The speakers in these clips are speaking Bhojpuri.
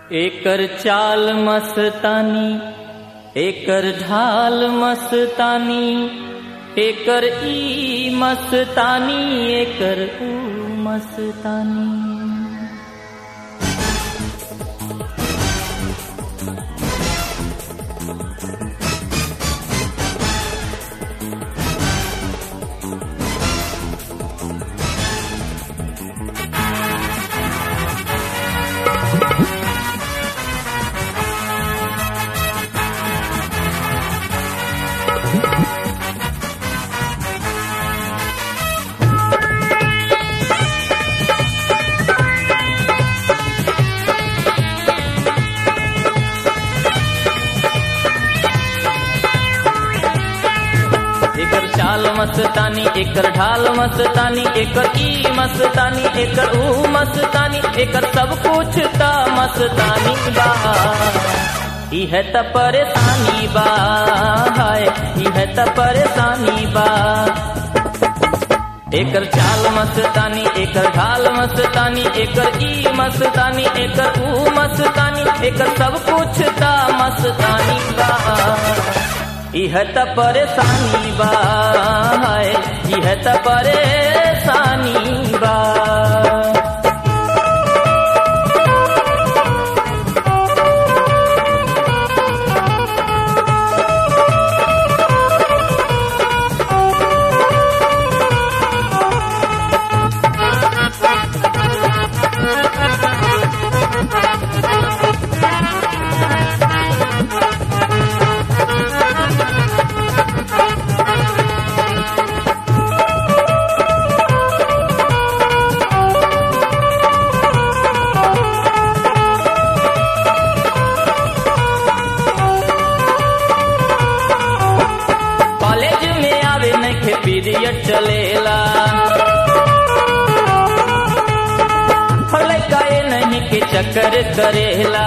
एकर चाल मस्तानी एकर ढाल मस्तानी एकर ई मस्तानी एकर ऊ मस्तानी एकर चाल मस्तानी एकर ढाल मस्तानी एकर ई मस्तानी एकर ऊ मस्तानी एकर सब कुछ त मस्तानी बा इह त परेशानी बा हाय इह त परेशानी बा एकर चाल मस्तानी एकर ढाल मस्तानी एकर ई मस्तानी एकर ऊ मस्तानी एकर सब कुछ त मस्तानी बा इह त परेशानी बा हाय इह त परेशानी बा कॉलेज में आवे नखे पीरियड चलेला लड़का नहीं के चक्कर करेला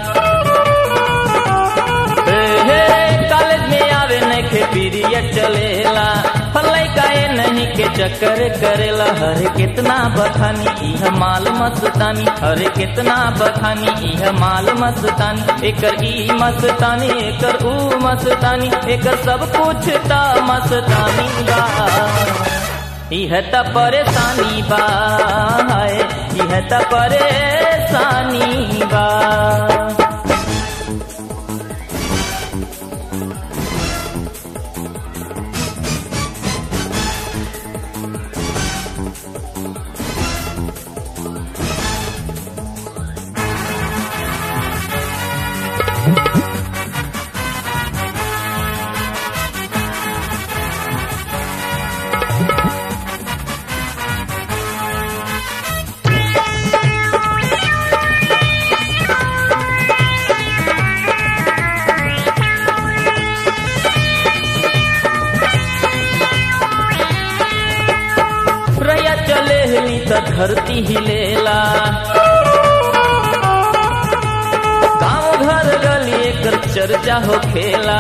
हे, हे, कॉलेज में आवे नखे पीरियड चलेला लड़का नहीं के चक्कर करेला हरे कितना बखानी इह माल मस्तानी हरे कितना बखानी इह माल मस्तानी एकर ई मस्तानी एकर ऊ मस्तानी एकर सब कुछ त मस्तानी बा इह त परेशानी बा हाय इह त परेशानी बा रैया चले हली त धरती हिलेला गाँव घर गली एकर चर्चा हो खेला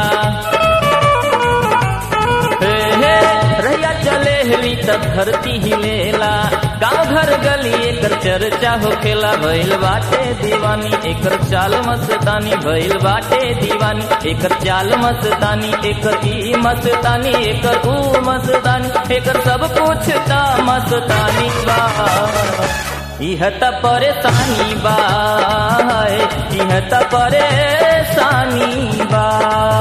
हे हे रैया चले हली त धरती हिलेला गाँव घर गली एकर चर्चा हो खेला भइल बाटे दीवानी एकर चाल मस्तानी भइल बाटे दीवानी एकर चाल मस्तानी एकर ई मस्तानी एकर ऊ मस्तानी एकर सब कुछ त मस्तानी बा इह त परेशानी बा हाय, इह त परेशानी बा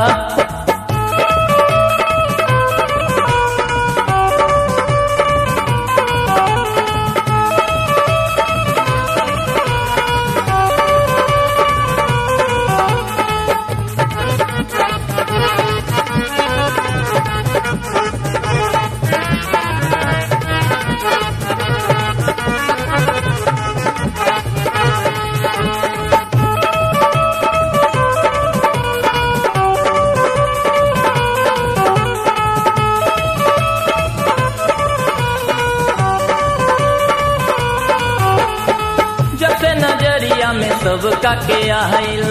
जब से नजरिया में सबका के आइल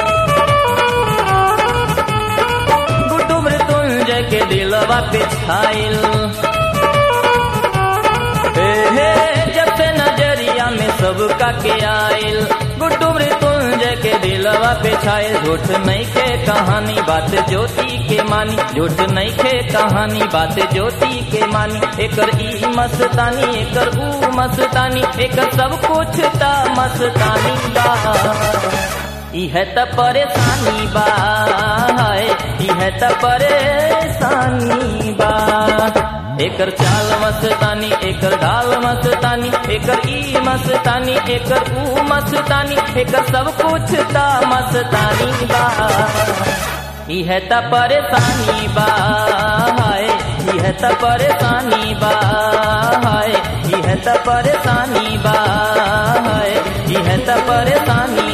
गुड्डू मृत्युंजय के दिलवा पे छाइल हे हे जब से नजरिया में सबका के आइल गुड्डू मृत्युंजय के दिलवा पे छाए झूठ नहीं के कहानी बात ज्योति के मानी झूठ नहीं के कहानी बात ज्योति के मानी एकर ई मस्तानी एकर ऊ मस्तानी एकर सब कुछ ता मस्तानी बा इह त परेशानी बा हाय इह त परेशानी बा एकर चाल मस्तानी एकर ढाल मस्तानी एकर ई मस्तानी एकर ऊ मस्तानी एकर सब कुछ ता मस्तानी बा इह त परेशानी बा हाय इह त परेशानी बा हाय इह त परेशानी बा हाय इह त परेशानी